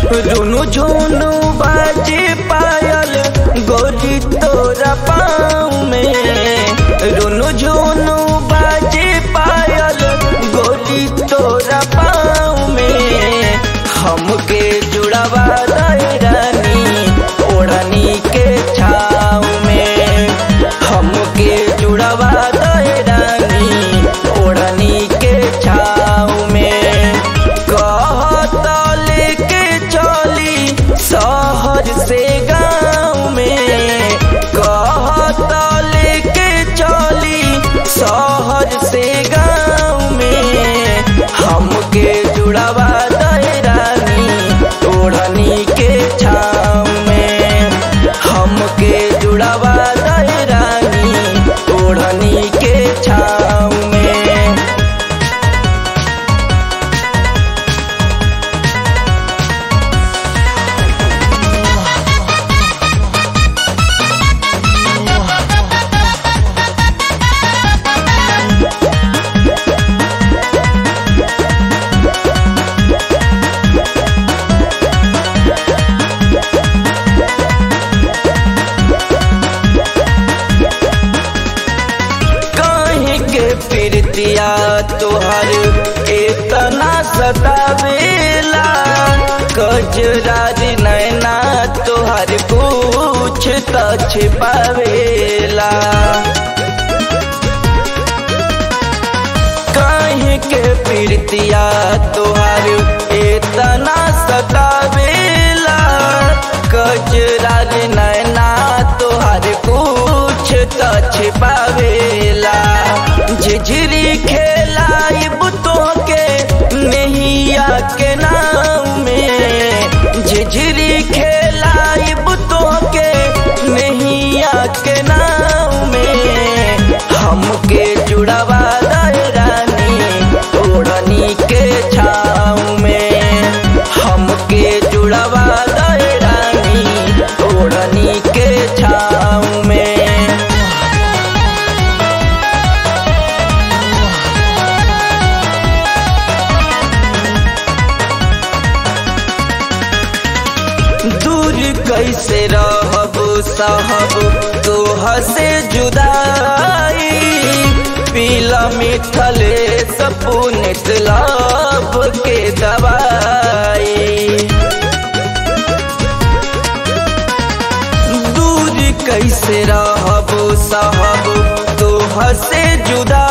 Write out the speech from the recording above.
रुनु झुनु बाजे पायल गोरी तोरा पाँव में रुनु झुनु बाजे पायल गोरी तोरा पाँव में हमके जुड़ावा दे रानी ओढ़नी के छाव में हमके जुड़ावा दे रानी ओढ़नी के छाव में कहत लेके चली शहर से गाँव में कहत लेके चली शहर से गाँव में हमके जुड़ावा दे रानी ओढ़नी के छाव में हमके जुड़ावा दे रानी ओढ़नी के छाव में कहीं के प्रीतिया तोहर इतना सतावेला कजरारी नैना तोहर कुछ त छिपावेला कहीं के प्रीतिया तोहर इतना सतावेला कजरारी नैना तोहर कुछ त छिपावेला झिझरी खेलाइब तोहके नैया के नाम में झिझरी खेलाइब तोहके नैया के नाम में हमके जुड़ावा दे रानी ओढ़नी के छाव में हमके जुड़ावा दे रानी ओढ़नी के छाव में दूर कैसे रहब साहब तोह से जुदाई पीला मिथले सपुनित लाभ के दवाई दूर कैसे रहब साहब तोह से जुदा